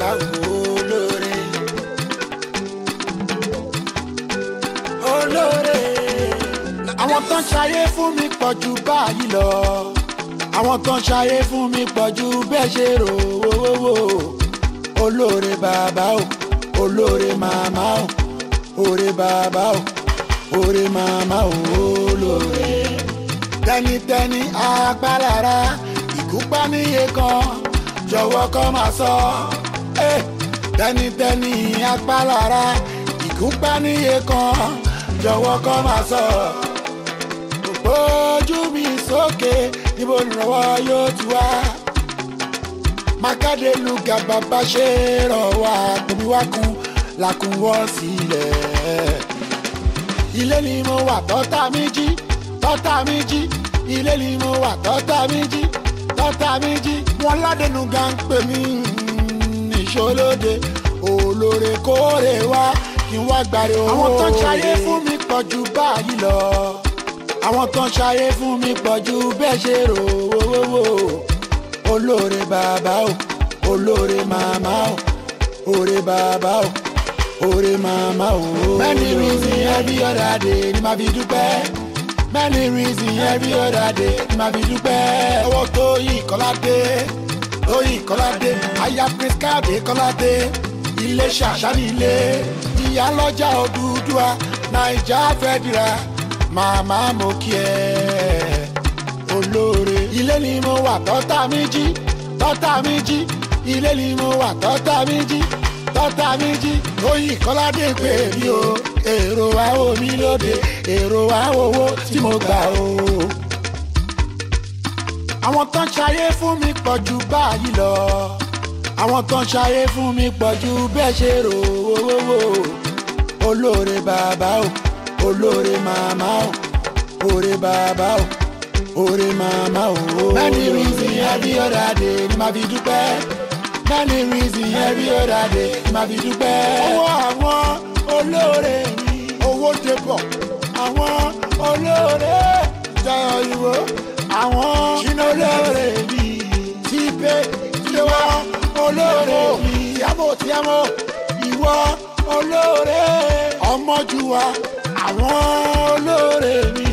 bàbá olóore. olóore. àwọn tó ń ṣayé fún mi pọ̀ ju báyìí lọ. àwọn tó ń ṣayé fún mi pọ̀ ju bẹ́ẹ̀ ṣe rò ó. olóore bàbá o olóore màmá o òre bàbá o òre màmá o olóore. tẹnitẹni agbálára ìkúpa níye kan jọ̀wọ́ kọ́ máa sọ. Eh, tẹnitẹni agbálára ìkúpa níye kan jọ̀wọ́ kọ́ máa sọ. ojú mi sókè níbo ìrànwọ́ yóò ti wá. mákàdé lùgà bàbá ṣe rọ̀ wá gbòmí wá kun làkùn wọ́ sílẹ̀. ilé ni mo wà tọ́ta mi jí tọ́ta mi jí ilé ni mo wà tọ́ta mi jí tọ́ta mi jí wọn ládẹnu gan pè mí ìṣolóde olóore kóore wá kí n wá gbàre owó. àwọn tó ń ṣayé fún mi pọ̀ ju báyìí lọ àwọn tó ń ṣayé fún mi pọ̀ ju bẹ́ẹ̀ ṣe rò ó olóore bàbá o olóore màmá o òre bàbá o òre màmá o. many reasons every other day ni màá fi dúpẹ́ many reasons every other day ni màá fi dúpẹ́. owó tóyìn kọ́ládé tóyìn kọ́ládé aya prince káàdé kọ́ládé ilé ṣàṣàní ilé ìyálọ́jà òdúdúà naija fẹ́dìrà màmá mo kí ẹ olóore. ilé ni mo wà tọ́ta mi jí tọ́ta mi jí ilé ni mo wà tọ́ta mi jí tọ́ta mi jí tóyìn kọ́ládé pè mí o èrò wa ò mí lóde èrò wa owó tí mo gbà o. àwọn tó ń ṣayé fún mi pọ̀ ju báyìí lọ àwọn tó ń ṣayé fún mi pọ̀ ju bẹ́ẹ̀ ṣe rò ó olóore bàbá o olóore màmá o òre bàbá o òre màmá o. many reasons every other day ni màá fi dúpẹ́ many reasons every other day ni màá fi dúpẹ́. owó àwọn olóore mi owó dé bọ̀ àwọn olóore jọyọ̀ ìwò àwọn ṣínà olóore mi ti pé tiwa olóore mi tíyàmó tíyàmó ìwọ olóore ọmọjúwa àwọn olóore mi